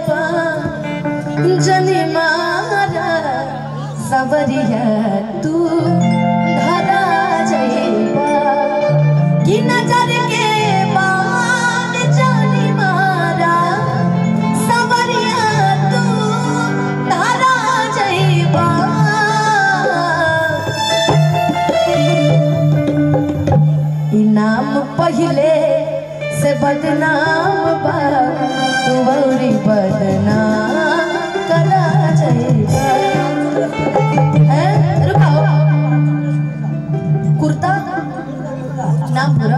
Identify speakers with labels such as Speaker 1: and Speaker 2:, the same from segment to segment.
Speaker 1: जनी मारा सबरिया तू धरा जइबा कि नजर के बान जानी मारा सबरिया तू धरा जइबा इनाम पहले से बदनाम बा तू औरी बदनाम करा जाएगा हैं? रुकाओ कुर्ता नाम पूरा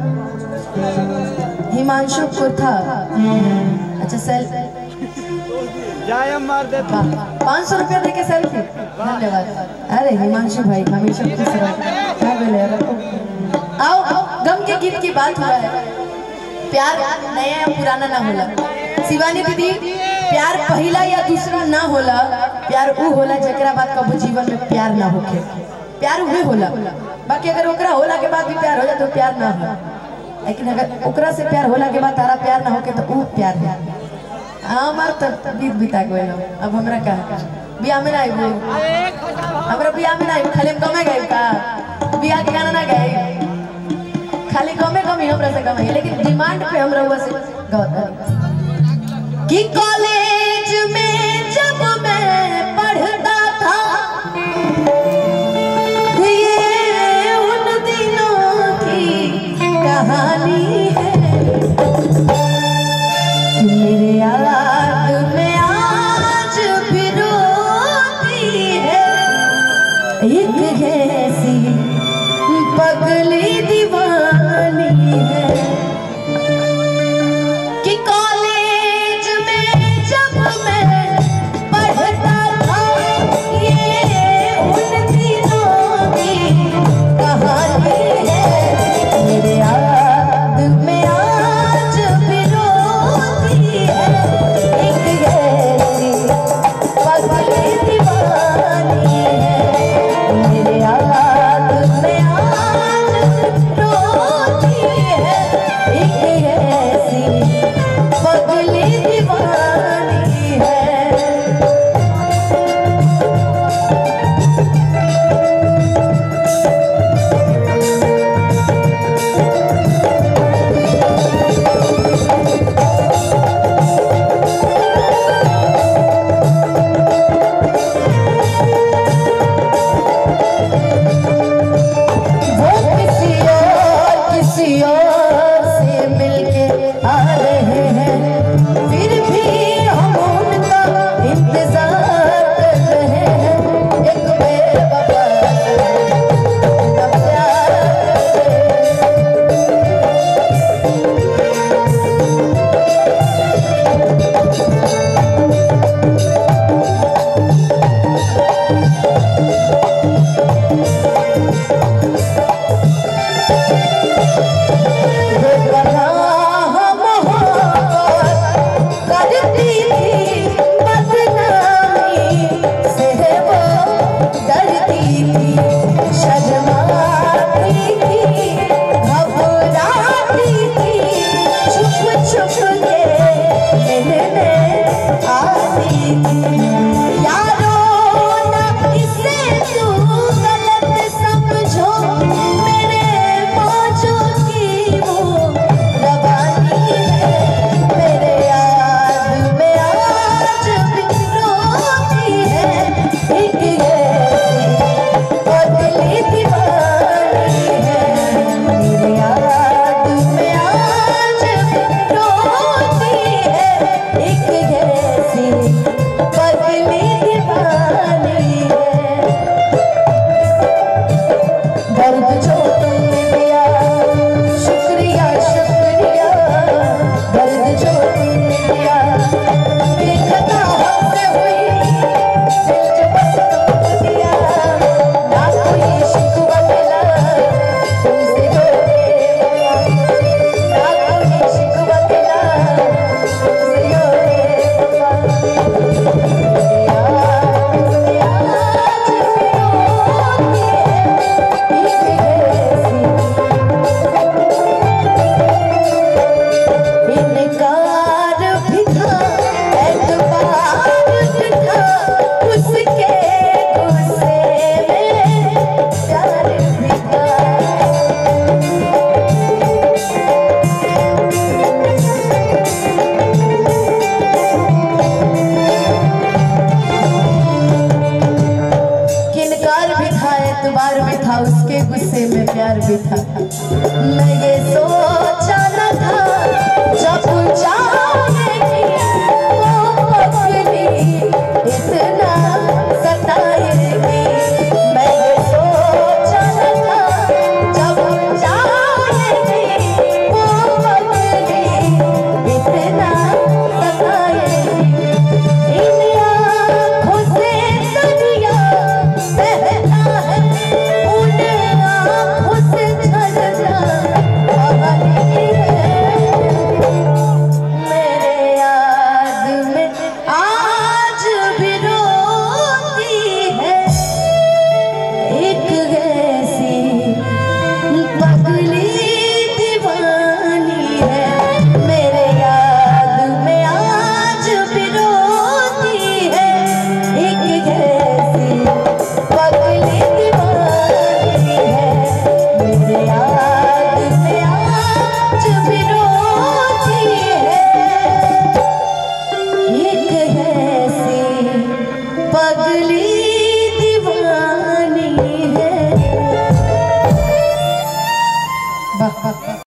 Speaker 1: हिमांशु कुर्ता अच्छा सेल
Speaker 2: जाए मार दे तू
Speaker 1: पाँच सौ रुपया देके सेल्फी धन्यवाद अरे हिमांशु भाई हमेशा खुश रहो क्या बोले रखो आओ आओ गम के गीत की बात हुआ है प्यार नया या पुराना ना होला शिवानी दीदी प्यार पहला या दूसरा ना होला प्यार ऊ होला जेकरा बाद कबो जीवन में प्यार ना होखे प्यार उहे होला बाकी अगर ओकरा होला के बाद भी प्यार हो जाए तो प्यार ना हो लेकिन अगर ओकरा से प्यार होला के बाद तारा प्यार ना होके तो ऊ प्यार है हमार तो बीत बिता गइल अब हमरा का बियाह में ना आइबो हमरा बियाह में ना आइबो खाली हम कमे गए का बियाह के गाना ना गए खाली कमे कमी हमरा से कमाई लेकिन डिमांड पे हमरा हुआ से गौत कि कॉलेज में जब मैं पढ़ता था ये उन दिनों की कहानी है कि मेरे याद में आज भी रोती है एक ऐसी पगली दीवानी है कि कॉलेज में जब मैं पढ़ता था ये उन दिनों की कहानी है मेरे याद में आज भी रोती है एक ऐसी पगली दीवानी है मेरे याद में आज रोती है एक ऐसी पगली दीवानी है वो किसी और किसी और से मिलके आ रहे हैं फिर भी हम उनका इंतजार कर रहे हैं एक बेवफा का प्यार कर रहे हैं। बेपनाह मोहब्बत करती थी बदनामी से वो डरती थी शर्माती थी घबराती थी छुप छुप के मिलने आती थी